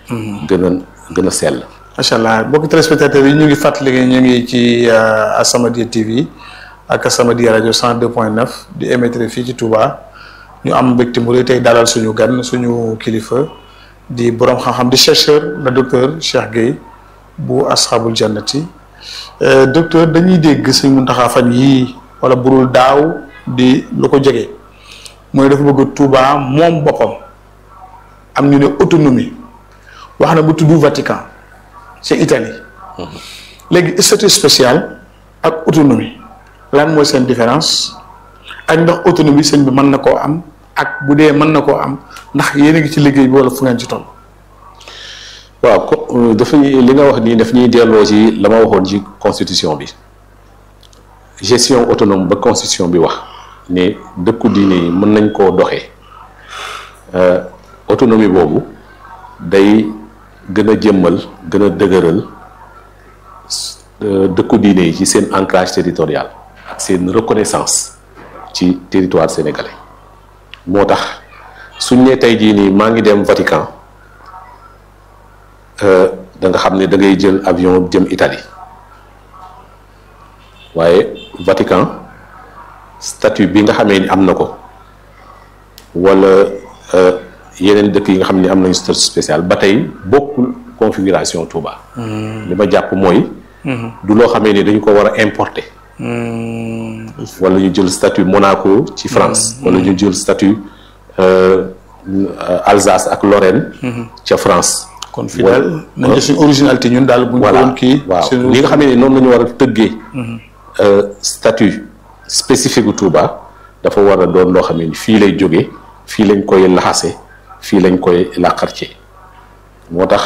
gën a gën a sell. macha allah mbokki téléspectateurs yi ñu ngi fàttali ñu ngi ci As-Samadiyya TV ak As-Samadiyya rajo 102.9 di émettre fii ci Touba ñu am mbégte mu rëy tey dalal suñu gan suñu kilifa di borom xam-xam di chercheur le docteur Cheikh Gueye bu Ashabul Jannati docteur dañuy dégg Sëñ Muntaxa fan yii wala burul daaw di lu ko jege mooy dafa bëgg Touba moom boppam am ñu ne autonomie wax na bu tudd Vatican. c'est Italie léegi statut spécial ak autonomie lan mooy seen différence ak ndax autonomie sëñ bi mën na koo am ak bu dee mën na koo am ndax yéen a ngi ci liggéey bi wala fu ngeen ci toll. waaw ko dafa li nga wax nii daf ñuy delloo ci la ma waxoon ci constitution bi gestion autonome ba constitution bi wax ne dëkku diine yi mën nañ koo doxee autonomie boobu day. gën a jëmmal gën a dëgëral dëkku diine yi ci seen ancrage territorial ak seen reconnaissance ci territoire sénégalais moo tax suñ ne tey jii nii maa ngi dem Vatican da nga xam ne da ngay jël avion jëm Italie waaye Vatican statut bi nga xamee ni am na ko wala yeneen dëkk yi nga xam ne am nañu statut spécial ba tey bokkul configuration Touba. li ma jàpp mooy. du loo xamee ni dañu ko war a importer. wala ñu jël statut Monaco ci France. wala ñu jël statut Alsace ak Lorraine. ca France. kon fii daal nañu suñu originalité ñun daal. bu ñu ko kii waaw li nga xamee ni noonu la ñu war a tëggee. statut spécifique gu Touba dafa war a doon loo xam ne fii lay jóge fii lañ koy laxase. fii lañ koy làqar ci moo tax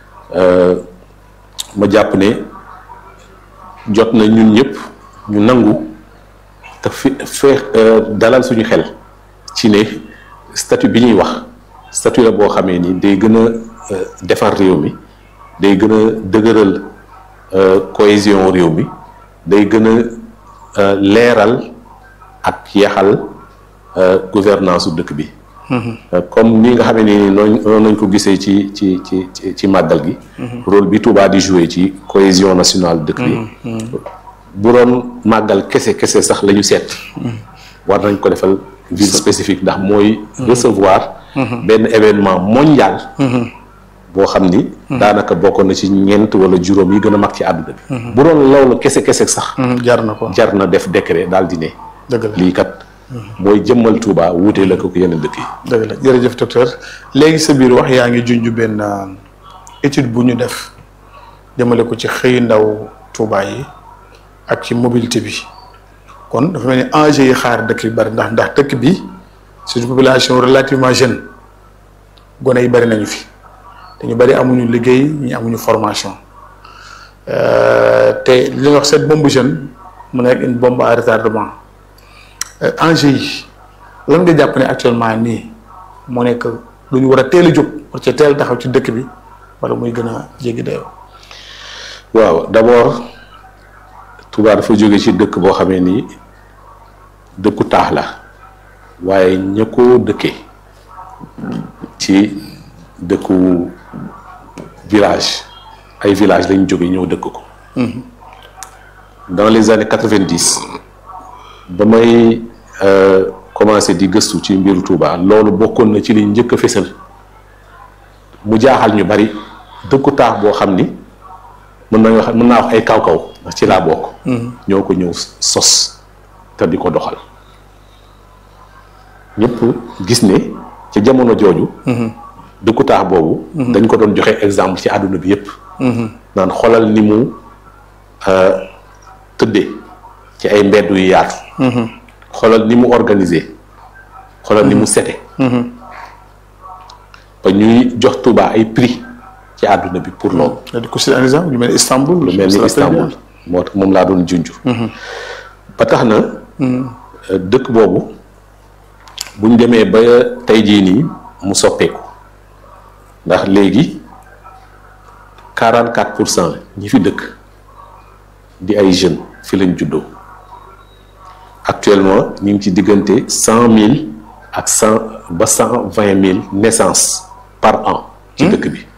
ma jàpp ne jot na ñun ñëpp ñu nangu te fi fee dalal suñu xel ci ne statut bi ñuy wax statut la boo xamee ni day gën a defar réew mi day gën a dëgëral cohésion réew mi day gën a leeral ak yeexal gouvernance su dëkk bi comme ni nga xamee ni noonu noonu nañ ko gisee ci ci ci ci màggal gi. rôle bi Touba di jouer ci cohésion nationale dëkk bi. bu doon màggal kese kese sax la ñu seet. war nañ ko defal ville spécifique ndax mooy. recevoir. benn événement mondial. boo xam ni. daanaka bokkoon na ci ñeent wala juróom yi gën a mag ci àdduna bi. bu doon loolu kese kese sax. jar na ko jar na def décret daal di ne. dëgg la lii kat. mooy jëmmal Touba wuute la ko yeneen dëkk yi. dëgg la jërëjëf docteur léegi sa biir wax yaa ngi junj benn étude bu ñu def jëmale ko ci xëy ndaw Touba yi ak ci mobilité bi kon dafa mel ni enjeu yi xaar dëkk bi bari ndax ndax dëkk bi c'est une population relativement jeune gone yi bari nañu fi te ñu bari amuñu liggéey ñi amuñu formation te li ñuy wax cette bombe jeune mu nekk une bombe à retardement. enjeu yi lan nga jàpp ne actuellement nii moo nekk lu ñu war a teel a jóg war ca teel taxaw ci dëkk bi wala muy gën a jéggi dayoo. waaw d'abord Touba dafa jóge ci dëkk boo xamee ni dëkku taax la waaye ña ko dëkkee ci dëkku village ay village lañ jóge ñëw dëkk ko. dans les années quatre-vingt-dix ba may commencé di gëstu ci mbiru Touba loolu bokkoon na ci li njëkk a fésal mu jaaxal ñu bari dëkku taax boo xam ni mën nañu wax mën naa wax ay kaw-kaw ndax ci laa bokk. ñoo ko ñëw sos te di ko doxal ñëpp gis ne ca jamono jooju. dëkku taax boobu. dañ ko doon joxe exemple ci àdduna bi yépp naan xoolal ni mu tëddee. ci ay mbedd yu yaatu. xoolal ni mu organisé xoolal ni mu sete ba ñuy jox Touba ay prix ci àdduna bi pour loolu. di ko citer un exemple lu mel ni Istanbul. lu mel ni Istanbul moo tax moom laa doon junj. ba tax na. dëkk boobu buñ demee ba tey jii nii mu soppeeku ndax léegi 44 pour cent ñi fi dëkk di ay jeunes fi lañ juddoo. actuellement ñu ngi ci diggante cent mille ak cent ba cent vingt mille naissances par an. ci dëkk bi